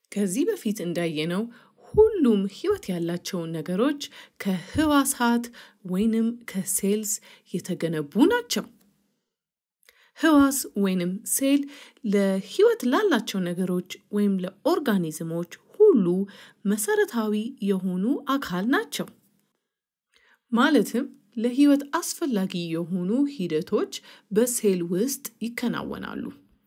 ከዚህ በፊት እንዳየነው ሁሉም ህይወት ያላቸው ነገሮች ከህዋሳት ወይንም ከሴልስ የተገነቡ ናቸው። ህዋስ ወይንም ሴል ለህይወት ላላቸው ነገሮች ወይም ለኦርጋኒዝሞች ሁሉ መሰረታዊ የሆኑ አካል ናቸው። ማለትም ለህይወት አስፈላጊ የሆኑ ሂደቶች በሴል ውስጥ ይከናወናሉ።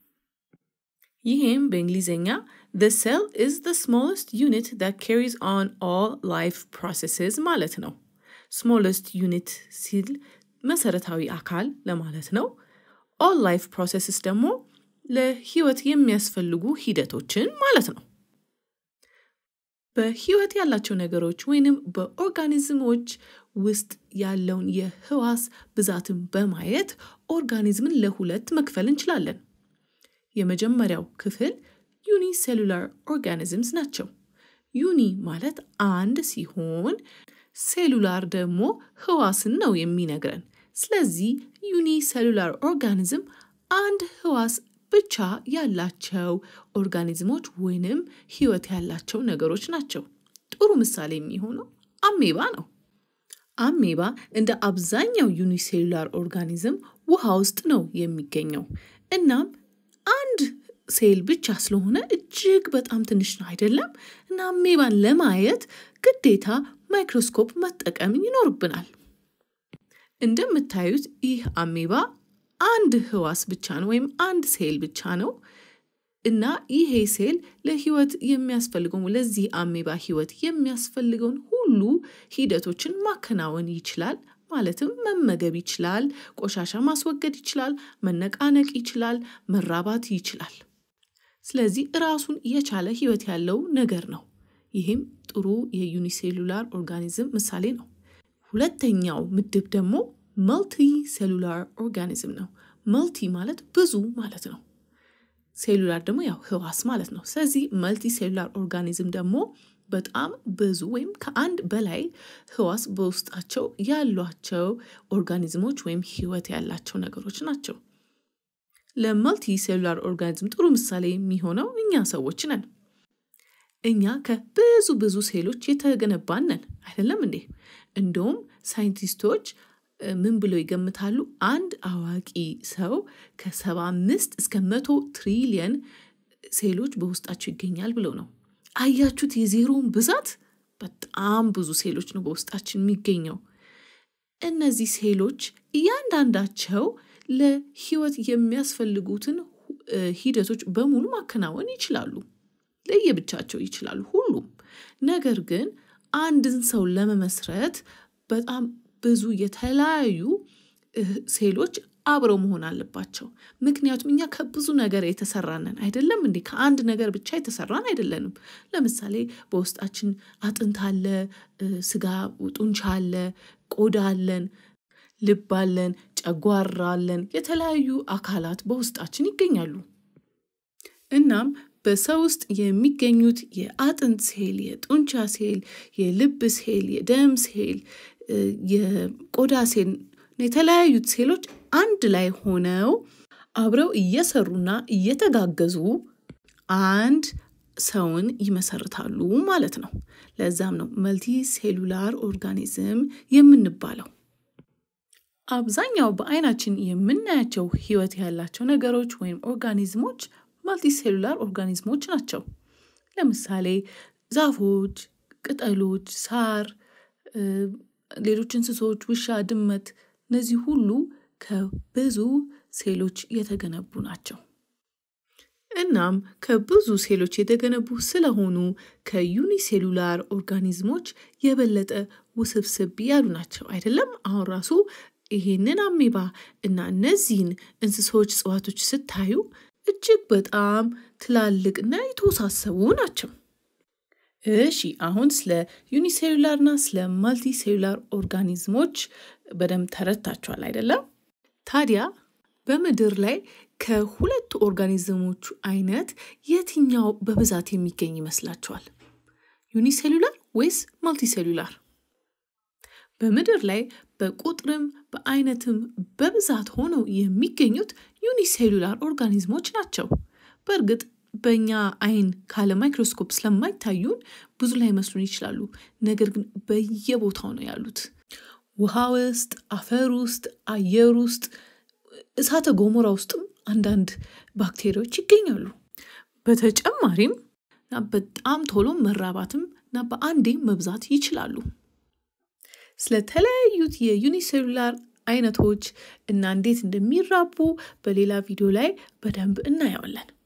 ይህም በእንግሊዝኛ the cell is the smallest unit that carries on all life processes ማለት ነው። smallest unit ሲል መሰረታዊ አካል ለማለት ነው። all life processes ደግሞ ለህይወት የሚያስፈልጉ ሂደቶችን ማለት ነው። በህይወት ያላቸው ነገሮች ወይንም በኦርጋኒዝሞች ውስጥ ያለውን የህዋስ ብዛትን በማየት ኦርጋኒዝምን ለሁለት መክፈል እንችላለን። የመጀመሪያው ክፍል ዩኒ ሴሉላር ኦርጋኒዝምስ ናቸው። ዩኒ ማለት አንድ ሲሆን ሴሉላር ደግሞ ህዋስን ነው የሚነግረን። ስለዚህ ዩኒ ሴሉላር ኦርጋኒዝም አንድ ህዋስ ብቻ ያላቸው ኦርጋኒዝሞች ወይንም ህይወት ያላቸው ነገሮች ናቸው። ጥሩ ምሳሌ የሚሆነው አሜባ ነው። አሜባ እንደ አብዛኛው ዩኒሴሉላር ኦርጋኒዝም ውሃ ውስጥ ነው የሚገኘው። እናም አንድ ሴል ብቻ ስለሆነ እጅግ በጣም ትንሽ ነው አይደለም? እና አሜባን ለማየት ግዴታ ማይክሮስኮፕ መጠቀም ይኖርብናል። እንደምታዩት ይህ አሜባ አንድ ህዋስ ብቻ ነው ወይም አንድ ሴል ብቻ ነው እና ይሄ ሴል ለህይወት የሚያስፈልገው ለዚህ አሜባ ህይወት የሚያስፈልገውን ሁሉ ሂደቶችን ማከናወን ይችላል። ማለትም መመገብ ይችላል፣ ቆሻሻ ማስወገድ ይችላል፣ መነቃነቅ ይችላል፣ መራባት ይችላል። ስለዚህ ራሱን የቻለ ህይወት ያለው ነገር ነው። ይህም ጥሩ የዩኒሴሉላር ኦርጋኒዝም ምሳሌ ነው። ሁለተኛው ምድብ ደግሞ መልቲ ሴሉላር ኦርጋኒዝም ነው። መልቲ ማለት ብዙ ማለት ነው። ሴሉላር ደግሞ ያው ህዋስ ማለት ነው። ስለዚህ መልቲ ሴሉላር ኦርጋኒዝም ደግሞ በጣም ብዙ ወይም ከአንድ በላይ ህዋስ በውስጣቸው ያሏቸው ኦርጋኒዝሞች ወይም ህይወት ያላቸው ነገሮች ናቸው። ለመልቲ ሴሉላር ኦርጋኒዝም ጥሩ ምሳሌ የሚሆነው እኛ ሰዎች ነን። እኛ ከብዙ ብዙ ሴሎች የተገነባን ነን አይደለም እንዴ? እንደውም ሳይንቲስቶች ምን ብለው ይገምታሉ? አንድ አዋቂ ሰው ከሰባ አምስት እስከ መቶ ትሪሊየን ሴሎች በውስጣቸው ይገኛል ብለው ነው። አያችሁት የዜሮውን ብዛት? በጣም ብዙ ሴሎች ነው በውስጣችን የሚገኘው። እነዚህ ሴሎች እያንዳንዳቸው ለህይወት የሚያስፈልጉትን ሂደቶች በሙሉ ማከናወን ይችላሉ። ለየብቻቸው ይችላሉ ሁሉም። ነገር ግን አንድን ሰው ለመመስረት በጣም ብዙ የተለያዩ ሴሎች አብረው መሆን አለባቸው። ምክንያቱም እኛ ከብዙ ነገር የተሰራነን አይደለም እንዴ? ከአንድ ነገር ብቻ የተሰራን አይደለንም። ለምሳሌ በውስጣችን አጥንት አለ፣ ስጋ ጡንቻ አለ፣ ቆዳ አለን፣ ልብ አለን፣ ጨጓራ አለን። የተለያዩ አካላት በውስጣችን ይገኛሉ። እናም በሰው ውስጥ የሚገኙት የአጥንት ሴል፣ የጡንቻ ሴል፣ የልብ ሴል፣ የደም ሴል፣ የቆዳ ሴል የተለያዩት ሴሎች አንድ ላይ ሆነው አብረው እየሰሩና እየተጋገዙ አንድ ሰውን ይመሰርታሉ ማለት ነው። ለዛም ነው መልቲ ሴሉላር ኦርጋኒዝም የምንባለው። አብዛኛው በአይናችን የምናያቸው ህይወት ያላቸው ነገሮች ወይም ኦርጋኒዝሞች መልቲ ሴሉላር ኦርጋኒዝሞች ናቸው። ለምሳሌ ዛፎች፣ ቅጠሎች፣ ሳር፣ ሌሎች እንስሶች፣ ውሻ፣ ድመት እነዚህ ሁሉ ከብዙ ሴሎች የተገነቡ ናቸው። እናም ከብዙ ሴሎች የተገነቡ ስለሆኑ ከዩኒሴሉላር ኦርጋኒዝሞች የበለጠ ውስብስብ ያሉ ናቸው አይደለም? አሁን ራሱ ይሄንን አሜባ እና እነዚህን እንስሶች፣ እጽዋቶች ስታዩ እጅግ በጣም ትላልቅና የተወሳሰቡ ናቸው። እሺ አሁን ስለ ዩኒሴሉላርና ስለ ማልቲ ሴሉላር ኦርጋኒዝሞች በደንብ ተረድታችኋል አይደለም? ታዲያ በምድር ላይ ከሁለቱ ኦርጋኒዝሞቹ አይነት የትኛው በብዛት የሚገኝ ይመስላችኋል? ዩኒሴሉላር ወይስ ማልቲ ሴሉላር? በምድር ላይ በቁጥርም በአይነትም በብዛት ሆነው የሚገኙት ዩኒሴሉላር ኦርጋኒዝሞች ናቸው። በእርግጥ በእኛ አይን ካለ ማይክሮስኮፕ ስለማይታዩን ብዙ ላይ መስሉን ይችላሉ። ነገር ግን በየቦታው ነው ያሉት። ውሃ ውስጥ፣ አፈር ውስጥ፣ አየር ውስጥ፣ እሳተ ገሞራ ውስጥም አንዳንድ ባክቴሪያዎች ይገኛሉ። በተጨማሪም በጣም ቶሎ መራባትም እና በአንዴ መብዛት ይችላሉ። ስለተለያዩት የዩኒሴሉላር አይነቶች እና እንዴት እንደሚራቡ በሌላ ቪዲዮ ላይ በደንብ እናየዋለን።